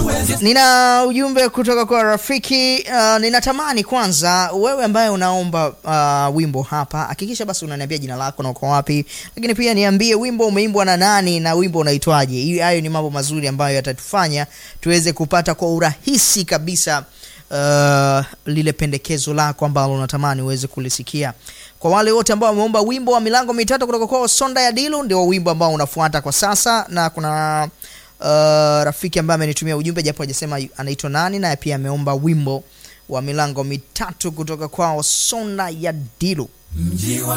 Nina ujumbe kutoka kwa rafiki uh, ninatamani kwanza wewe ambaye unaomba uh, wimbo hapa, hakikisha basi unaniambia jina lako na uko wapi, lakini pia niambie wimbo umeimbwa na nani na wimbo unaitwaje. Hiyo hayo ni mambo mazuri ambayo yatatufanya tuweze kupata kwa urahisi kabisa uh, lile pendekezo lako ambalo unatamani uweze kulisikia. Kwa wale wote ambao wameomba wimbo wa milango mitatu kutoka kwa Sonda ya Dilu, ndio wimbo ambao unafuata kwa sasa, na kuna uh, rafiki ambaye amenitumia ujumbe japo hajasema anaitwa nani, naye pia ameomba wimbo wa milango mitatu kutoka kwao Sonda ya Dilu. Mji wa